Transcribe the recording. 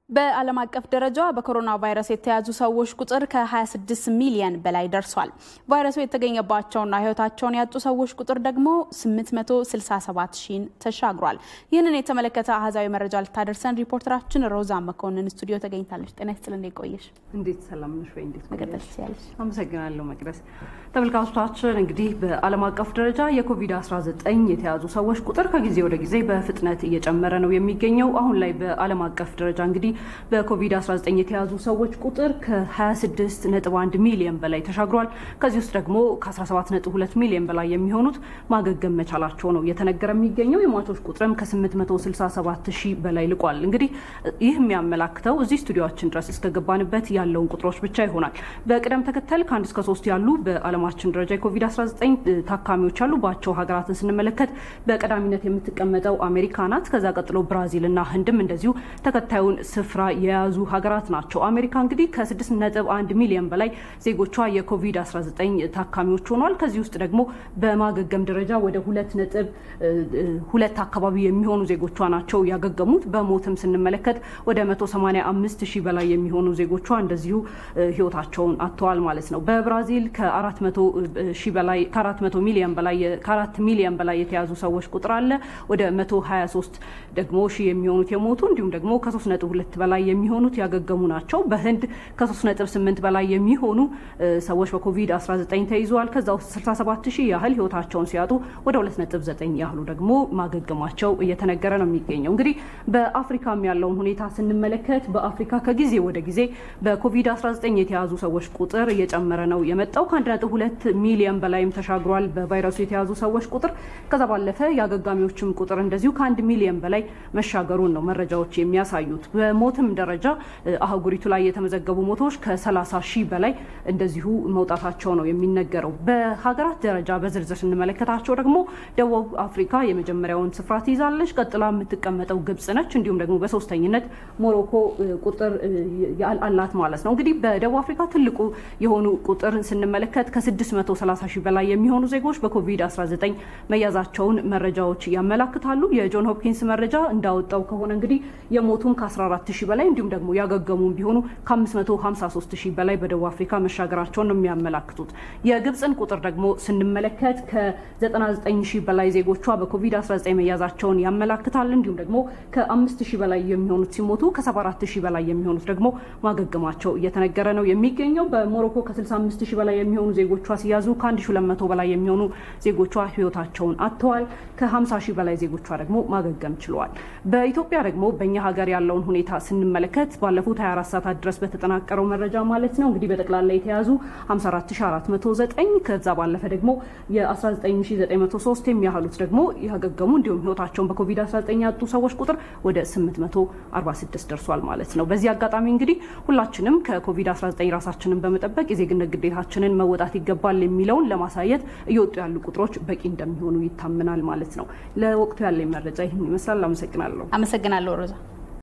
በዓለም አቀፍ ደረጃ በኮሮና ቫይረስ የተያዙ ሰዎች ቁጥር ከ26 ሚሊየን በላይ ደርሷል። ቫይረሱ የተገኘባቸውና ሕይወታቸውን ያጡ ሰዎች ቁጥር ደግሞ 867 ሺን ተሻግሯል። ይህንን የተመለከተ አሃዛዊ መረጃ ልታደርሰን ሪፖርተራችን ሮዛ መኮንን ስቱዲዮ ተገኝታለች። ጤና ይስጥል፣ እንዴት ቆየሽ? እንዴት ሰላም ነሽ ወይ? እንዴት መቀጠል ትችያለሽ። አመሰግናለሁ መቅደስ። ተመልካቾቻችን እንግዲህ በዓለም አቀፍ ደረጃ የኮቪድ-19 የተያዙ ሰዎች ቁጥር ከጊዜ ወደ ጊዜ በፍጥነት እየጨመረ ነው የሚገኘው። አሁን ላይ በዓለም አቀፍ ደረጃ እንግዲህ በኮቪድ-19 የተያዙ ሰዎች ቁጥር ከ26.1 ሚሊዮን በላይ ተሻግሯል። ከዚህ ውስጥ ደግሞ ከ17.2 ሚሊዮን በላይ የሚሆኑት ማገገም መቻላቸው ነው እየተነገረ የሚገኘው። የሟቾች ቁጥርም ከ867 ሺህ በላይ ልቋል። እንግዲህ ይህ የሚያመላክተው እዚህ ስቱዲዮችን ድረስ እስከገባንበት ያለውን ቁጥሮች ብቻ ይሆናል። በቅደም ተከተል ከአንድ እስከ ሶስት ያሉ በዓለማችን ደረጃ የኮቪድ-19 ታካሚዎች ያሉባቸው ሀገራትን ስንመለከት በቀዳሚነት የምትቀመጠው አሜሪካ ናት። ከዛ ቀጥሎ ብራዚል እና ህንድም እንደዚሁ ተከታዩን ስፍራ የያዙ ሀገራት ናቸው። አሜሪካ እንግዲህ ከ6.1 ሚሊዮን በላይ ዜጎቿ የኮቪድ-19 ታካሚዎች ሆኗል። ከዚህ ውስጥ ደግሞ በማገገም ደረጃ ወደ ሁለት ነጥብ ሁለት አካባቢ የሚሆኑ ዜጎቿ ናቸው ያገገሙት። በሞትም ስንመለከት ወደ 185 ሺህ በላይ የሚሆኑ ዜጎቿ እንደዚሁ ህይወታቸውን አጥተዋል ማለት ነው። በብራዚል ከ400 ሺህ በላይ ከ400 ሚሊዮን በላይ ከ4 ሚሊዮን በላይ የተያዙ ሰዎች ቁጥር አለ። ወደ 123 ደግሞ ሺህ የሚሆኑት የሞቱ እንዲሁም ደግሞ ከ3.2 በላይ የሚሆኑት ያገገሙ ናቸው። በህንድ ከ3.8 በላይ የሚሆኑ ሰዎች በኮቪድ-19 ተይዘዋል። ከዛ ውስጥ 67 ሺህ ያህል ህይወታቸውን ሲያጡ ወደ 2.9 ያህሉ ደግሞ ማገገማቸው እየተነገረ ነው የሚገኘው። እንግዲህ በአፍሪካም ያለውን ሁኔታ ስንመለከት በአፍሪካ ከጊዜ ወደ ጊዜ በኮቪድ-19 የተያዙ ሰዎች ቁጥር እየጨመረ ነው የመጣው። ከ1.2 ሚሊዮን በላይም ተሻግሯል በቫይረሱ የተያዙ ሰዎች ቁጥር። ከዛ ባለፈ የአገጋሚዎችም ቁጥር እንደዚሁ ከአንድ ሚሊዮን በላይ መሻገሩን ነው መረጃዎች የሚያሳዩት። በሞትም ደረጃ አህጉሪቱ ላይ የተመዘገቡ ሞቶች ከ30 ሺህ በላይ እንደዚሁ መውጣታቸው ነው የሚነገረው። በሀገራት ደረጃ በዝርዝር ስንመለከታቸው ደግሞ ደቡብ አፍሪካ የመጀመሪያውን ስፍራ ትይዛለች። ቀጥላ የምትቀመጠው ግብጽ ነች። እንዲሁም ደግሞ በሶስተኝነት ሞሮኮ ቁጥር አላት ማለት ነው። እንግዲህ በደቡብ አፍሪካ ትልቁ የሆኑ ቁጥር ስንመለከት ከ630 ሺህ በላይ የሚሆኑ ዜጎች በኮቪድ-19 መያዛቸውን መረጃዎች ያመላክታሉ። የጆን ሆፕኪንስ መረጃ እንዳወጣው ከሆነ እንግዲህ የሞቱም ከ14 ሺህ በላይ እንዲሁም ደግሞ ያገገሙም ቢሆኑ ከ553 ሺህ በላይ በደቡብ አፍሪካ መሻገራቸውን ነው የሚያመላክቱት። የግብፅን ቁጥር ደግሞ ስንመለከት ከ99 ሺህ በላይ ዜጎቿ በኮቪድ-19 መያዛቸውን ያመላክታል። እንዲሁም ደግሞ ከ5 ሺህ በላይ የሚሆኑት ሲሞቱ ከ74 ሺህ በላይ የሚሆኑት ደግሞ ማገገማቸው እየተነገረ ነው የሚገኘው። በሞሮኮ ከ65 ሺህ በላይ የሚሆኑ ዜጎቿ ሲያዙ ከ1200 በላይ የሚሆኑ ዜጎቿ ህይወታቸውን አጥተዋል። ከ50 ሺህ በላይ ዜጎቿ ደግሞ ማገገም ችለዋል። በኢትዮጵያ ደግሞ በእኛ ሀገር ያለውን ሁኔታ ስንመለከት ባለፉት 24 ሰዓታት ድረስ በተጠናቀረው መረጃ ማለት ነው እንግዲህ በጠቅላላ የተያዙ 54409 ከዛ ባለፈ ደግሞ የ19903 የሚያህሉት ደግሞ ያገገሙ እንዲሁም ህይወታቸውን በኮቪድ-19 ያጡ ሰዎች ቁጥር ወደ 846 ደርሷል ማለት ነው። በዚህ አጋጣሚ እንግዲህ ሁላችንም ከኮቪድ-19 ራሳችንን በመጠበቅ የዜግነት ግዴታችንን መወጣት ይገባል የሚለውን ለማሳየት እየወጡ ያሉ ቁጥሮች በቂ እንደሚሆኑ ይታመናል ማለት ነው። ለወቅቱ ያለኝ መረጃ ይህን ይመስላል። አመሰግናለሁ። አመሰግናለሁ ሮዛ።